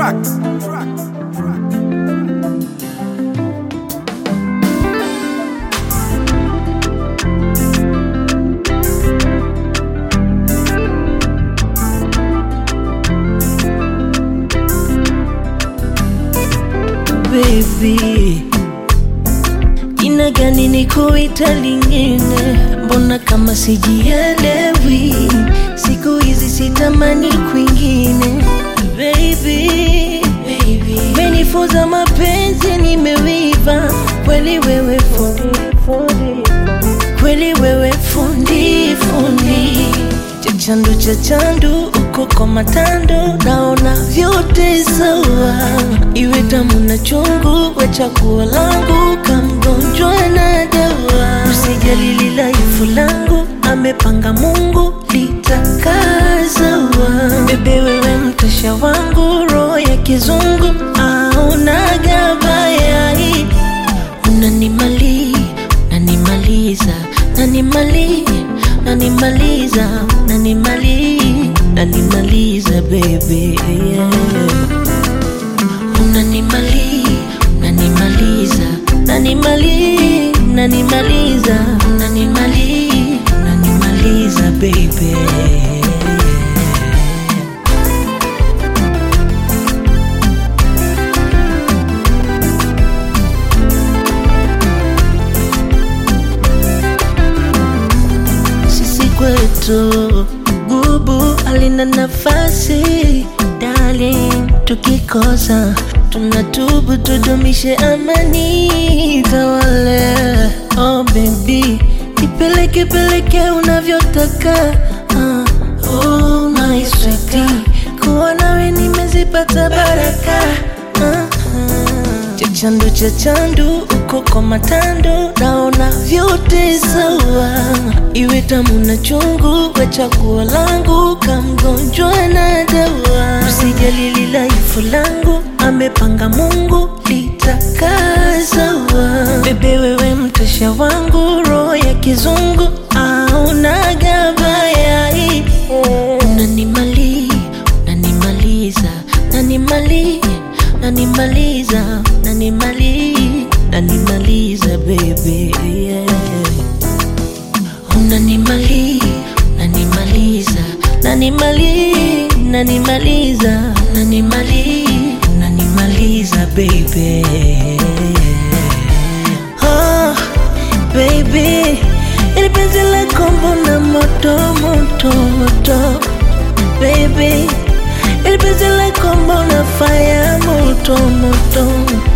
tracks. tracks. baby, jina gani nikuita lingine? Mbona kama sijielewi? Siku hizi sitamani kwingine, baby, baby. Menifunza mapenzi, nimewiva kweli, wewe fundi, fundi. kweli wewe fundi, fundi chachandu chachandu uko kwa matando, naona vyote sawa, iwe tamu na chungu, we chaguo langu, kamgonjwa na dawa. Usijali lilaifu langu, amepanga Mungu litakazawa. Bebe wewe mtasha wangu, roho ya kizungu aonaga bayai, unanimali nanimaliza nanimali nanimaliza nanimali nanimaliza bebe yeah. unanimali nanimaliza nanimali nanimaliza nanimali nanimaliza bebe sisi kwetu bubu alina nafasi darling, tukikosa tunatubu, tudumishe amani tawale. Oh baby, ipeleke peleke unavyotaka ah, oh my sweetie, kuwa nawe nimezipata baraka ah, ah. Chachandu chachandu uko kwa matando, naona vyote sawa, iwe tamu na chungu, we chaguo langu, kamgonjwa na dawa. Usijali lilaifu langu, amepanga Mungu litakazawa. Bebe wewe mtasha wangu, roho ya kizungu aonaga bayai, unanimali nanimaliza nanimali nanimaliza nanimali nanimaliza bebe yeah. unanimali nanimaliza nanimali nanimaliza nanimali nanimaliza bebe oh, baby ili penzi lako mbona moto moto moto baby ili penzi lako mbona fire moto moto